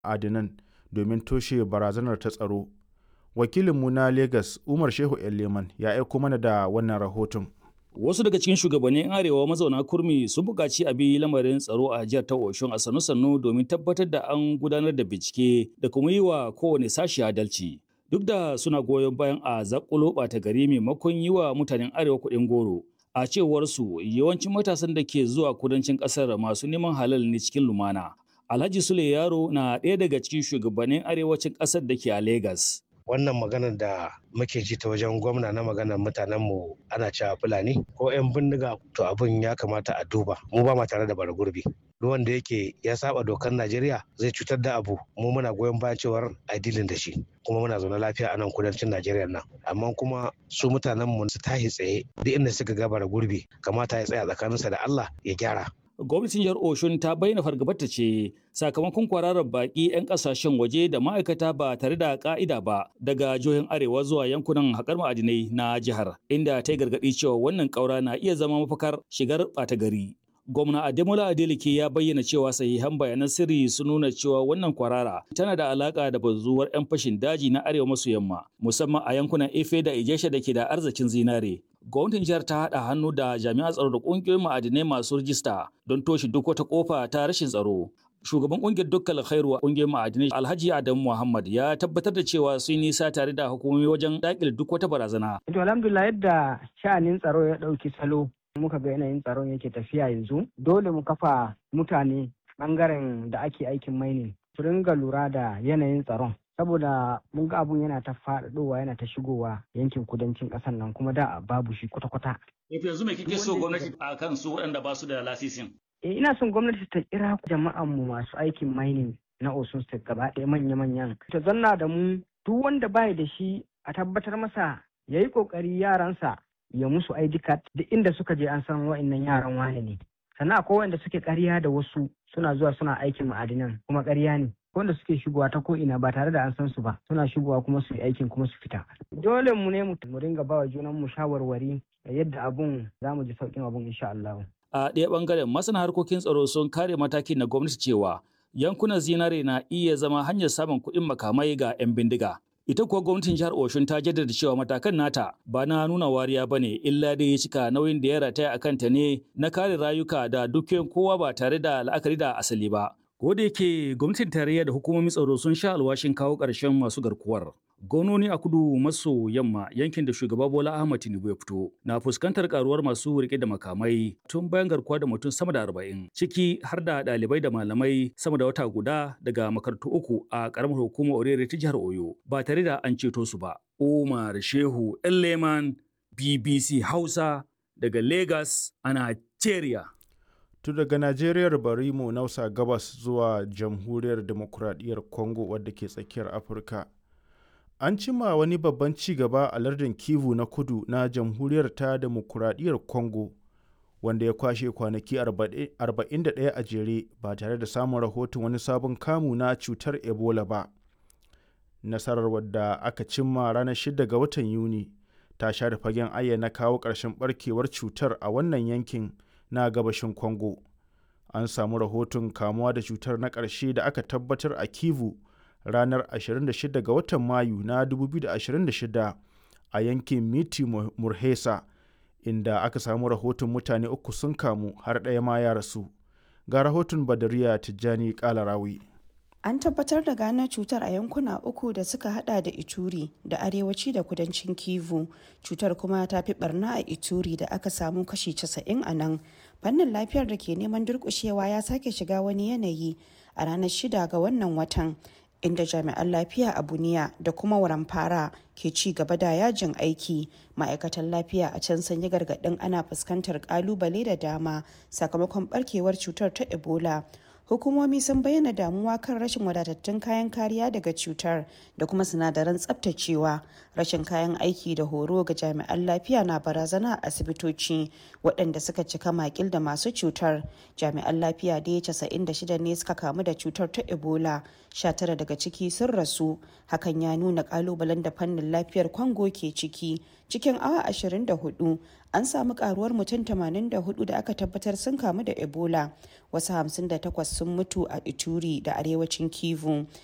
adinan domin toshe barazanar ta tsaro. Wakilinmu na Legas Umar Shehu Leman ya aiko mana da wannan rahoton. Wasu daga cikin shugabannin Arewa mazauna kurmi sun buƙaci a bi lamarin tsaro a jihar ta Oshun a sannu-sannu domin tabbatar da an gudanar da bincike da kuma yi wa kowane sashi adalci. Duk da suna goyon bayan a zakulo ɓata gari maimakon yi wa mutanen Arewa kuɗin goro. A cewar su yawancin matasan da ke zuwa kudancin ƙasar masu neman halal ne cikin lumana. Alhaji Sule Yaro na ɗaya daga cikin shugabannin arewacin ƙasar da ke a Legas. wannan maganar da muke ji ta wajen gwamna na maganar mutanen mu ana cewa fulani ko 'yan bindiga to abin ya kamata a duba mu ba ma tare da bara gurbi duk wanda yake ya saba dokar najeriya zai cutar da abu mu muna goyon bayan cewar a dilin da shi kuma muna zaune lafiya a nan kudancin najeriya nan amma kuma su mutanen mu su tahi tsaye duk inda suka ga bara gurbi kamata ya tsaya tsakaninsa da allah ya gyara gwamnatin jihar Oshun ta bayyana fargabarta ce sakamakon kwararar baki 'yan kasashen waje da ma'aikata ba tare da ka'ida ba daga jihohin arewa zuwa yankunan haƙar ma'adinai na jihar inda ta yi gargaɗi cewa wannan ƙaura na iya zama mafakar shigar ɓata gari. Gwamna Ademola Adeleke ya bayyana cewa sahihan bayanan sirri sun nuna cewa wannan kwarara tana da alaka da bazuwar 'yan fashin daji na arewa maso yamma musamman a yankunan Efe da Ijesha da ke da arzikin zinare. Gwamnatin jihar ta haɗa hannu da jami'an tsaro da ƙungiyoyin ma'adinai masu rijista don toshe duk wata ƙofa ta rashin tsaro. Shugaban ƙungiyar dukkan khairu ƙungiyar ma'adinai Alhaji Adamu Muhammad ya tabbatar da cewa sun nisa tare da hukumomi wajen daƙile duk wata barazana. To alhamdulillah yadda sha'anin tsaro ya ɗauki salo muka ga yanayin tsaron yake tafiya yanzu dole mu kafa mutane bangaren da ake aikin mining su ringa lura da yanayin tsaron saboda mun ga abun yana ta faɗaɗowa yana ta shigowa yankin kudancin ƙasar nan kuma da babu shi kwata-kwata. yanzu me kike so gwamnati a kan su waɗanda ba su da lasisin? Eh, ina son gwamnati ta kira jama'an mu masu aikin mining na Osun State gaba ɗaya manya-manyan. Ta zanna da mu duk wanda bai da shi a tabbatar masa ya yi ƙoƙari yaransa ya musu ID card duk inda suka je an san wa'annan yaran wane ne. Sannan akwai wanda suke ƙarya da wasu suna zuwa suna aikin ma'adinan kuma ƙarya ne. wanda suke shigowa ta ko ina ba tare da an san su ba suna shigowa kuma su yi aikin kuma su fita dole mu ne mu ringa bawa junan mu shawarwari yadda abun za mu ji sauƙin abun insha Allah a ɗaya ɓangaren masana harkokin tsaro sun kare matakin na gwamnati cewa yankunan zinare na iya zama hanyar samun kuɗin makamai ga 'yan bindiga ita kuwa gwamnatin jihar Oshun ta jaddada cewa matakan nata ba na nuna wariya bane illa dai ya cika nauyin da ya rataya a kanta ne na kare rayuka da dukiyoyin kowa ba tare da la'akari da asali ba Ko da yake gwamnatin tarayya da hukumomin tsaro sun sha alwashin kawo ƙarshen masu garkuwar. Gononi a kudu maso yamma yankin da shugaba Bola Ahmad Tinubu ya fito na fuskantar karuwar masu rike da makamai tun bayan garkuwa da mutum sama da arba'in ciki har da ɗalibai da malamai sama da wata guda daga makarantu uku a ƙaramar hukumar Orere ta jihar Oyo ba tare da an ceto su ba. Umar Shehu Leman BBC Hausa daga Lagos a Nigeria. tun daga Najeriya bari mu nausa gabas zuwa jamhuriyar demokuraɗiyyar Congo wadda ke tsakiyar Afirka. An cima wani babban ci gaba a lardin Kivu na kudu na jamhuriyar ta demokuraɗiyyar Congo wanda ya kwashe kwanaki 41 a jere ba tare da samun rahoton wani sabon kamu na cutar Ebola ba. Nasarar wadda aka cimma ranar 6 ga watan Yuni ta share fagen ayyana kawo ƙarshen barkewar cutar a wannan yankin. na gabashin Congo. An samu rahoton kamuwa da cutar na ƙarshe da aka tabbatar a Kivu ranar 26 ga watan Mayu na 2026 a yankin Miti Murhesa, inda aka samu rahoton mutane uku sun kamu har ɗaya ma ya rasu. Ga rahoton Badariya Tijjani Kalarawi. An tabbatar da gano cutar a yankuna uku da suka hada da Ituri da arewaci da kudancin Kivu. Cutar kuma ta fi barna a Ituri da aka samu kashi 90 a nan. Fannin lafiyar da ke neman durkushewa ya sake shiga wani yanayi a ranar shida ga wannan watan. inda jami'an lafiya a buniya da kuma waramfara ke ci gaba da yajin aiki ma'aikatan lafiya a can sun yi gargaɗin ana fuskantar kalubale da dama sakamakon barkewar cutar ta ebola hukumomi sun bayyana damuwa kan rashin wadatattun kayan kariya daga cutar da kuma sinadaran tsabtacewa rashin kayan aiki da horo ga jami'an lafiya na barazana a asibitoci waɗanda suka cika makil da masu cutar jami'an lafiya da ya 96 ne suka kamu da cutar ta ebola 19 daga ciki sun rasu hakan ya nuna kalubalen da fannin lafiyar kwango ke ciki cikin awa 24 an samu karuwar mutum 84 da aka tabbatar sun kamu da ebola wasu 58 sun mutu a ituri da arewacin kivu